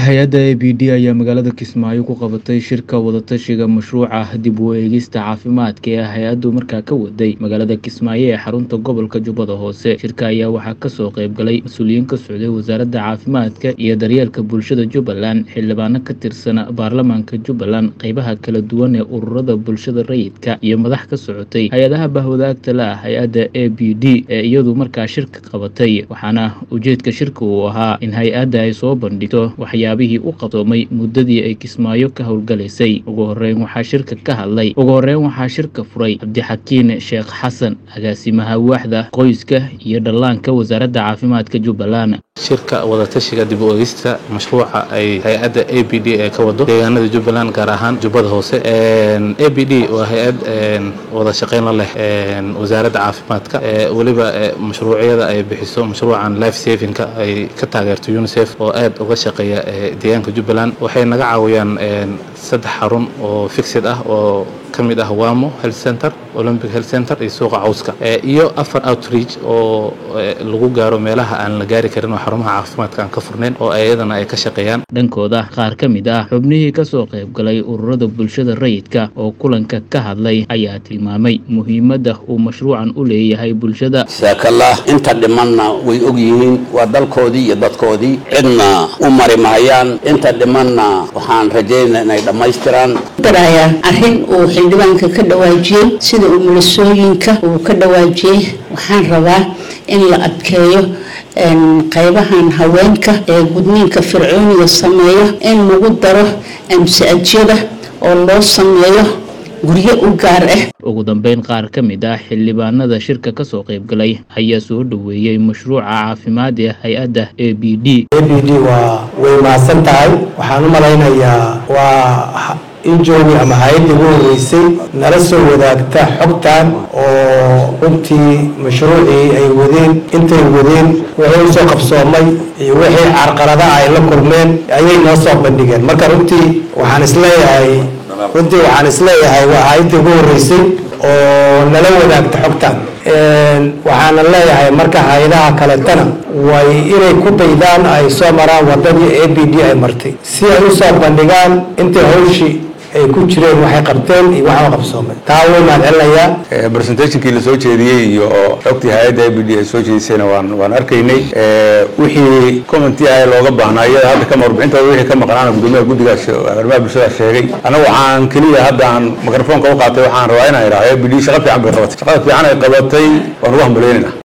hay-adda a b d ayaa magaalada kismaayo ku qabatay shirka wadatashiga mashruuca dib u eegista caafimaadka ee hay-addu markaa ka waday magaalada kismaayo ee xarunta gobolka jubbada hoose shirka ayaa waxaa kasoo qayb galay mas-uuliyiin ka socday wasaaradda caafimaadka iyo daryeelka bulshada jubbaland xildhibaano ka tirsan baarlamaanka jubbaland qeybaha kala duwan ee ururada bulshada rayidka iyo madax ka socotay hay-adaha bahwadaagta la ah hay-adda a b d ee iyadu markaa shirka qabatay waxaana ujeedka shirka uu ahaa in hay-adda ay soo bandhigto waxyaabihii u qabsoomay muddadii ay kismaayo ka howlgalaysay ugu horeyn waxaa shirka ka hadlay ugu horeyn waxaa shirka furay cabdixakiin sheekh xasan agaasimaha waaxda qoyska iyo dhallaanka wasaaradda caafimaadka jubbaland shirka wadatashiga dib u eegista mashruuca ay hay-adda a b d ee ka wado deegaanada jubbaland gaar ahaan jubbada hoose a b d waa hay-ad wada shaqayn la leh wasaaradda caafimaadka weliba mashruucyada ay bixiso mashruucan life savinka ay ka taageerto unicef oo aad uga shaqeeya deegaanka jubbaland waxay naga caawiyaan saddex xarun oo fixid ah oo ka mid ah wamo health center olympic health center iyo suuqa cawska iyo afar outreach oo lagu gaaro meelaha aan la gaari karin oo xarumaha caafimaadka aan ka furnayn oo iyadana ay ka shaqeeyaan dhankooda qaar ka mid ah xubnihii kasoo qayb galay ururada bulshada rayidka oo kulanka ka hadlay ayaa tilmaamay muhiimadda uu mashruucan u leeyahay bulshada saakallah inta dhimanna way og yihiin waa dalkoodii iyo dadkoodii cidna u mari mahayaan inta dhimanna waxaan rajaynaa inay dhammaystiraan arrin uu xildhibaanka ka dhawaajiyey sida umulasooyinka uu ka dhawaajiyey waxaan rabaa in la adkeeyo qaybahan haweenka ee gudniinka fircooniga sameeyo in lagu daro amsi-ajyada oo loo sameeyo guryo u gaar ah ugu dambeyn qaar ka mid ah xildhibaanada shirka kasoo qayb galay ayaa soo dhoweeyey mashruuca caafimaad ee hay-adda a b d a b d waa way mahadsan tahay waxaan u malaynayaa waa injoogi ama hay-adda ugu horeysay nala soo wadaagta xogtan oo runtii mashruucii ay wadeen intay wadeen wixii usoo qabsoomay iyo wixii carqaladaha ay la kulmeen ayay noo soo bandhigeen marka runtii waxaan isleeyahay runtii waxaan isleeyahay waa hay-adda ugu horeysay oo nala wadaagta xogtan waxaana leeyahay marka hay-adaha kaletana way inay ku daydaan ay soo maraan wadadii a b d ay martay si ay usoo bandhigaan intay hawshii ay ku jireen waxay qabteen iyo waxa qabsoomay taa wuu mahadcelinayaa presentationkii la soo jeediyey iyo xogtii hay-adda a b d ay soo jeedisayna waan waan arkaynay wixii commenti ah looga baahnaa iyada hadda kama warbixintooda wixii ka maqnaana gudoomiyaha guddigaas arrimaha bulshada sheegay anagu waxaan keliya hadda aan microfoonka u qaatay waxaan rabaa inaan idhaahdo a b d shaqa fiican bay qabatay shaqada fiican ay qabatay waan ugu hambalyeynayna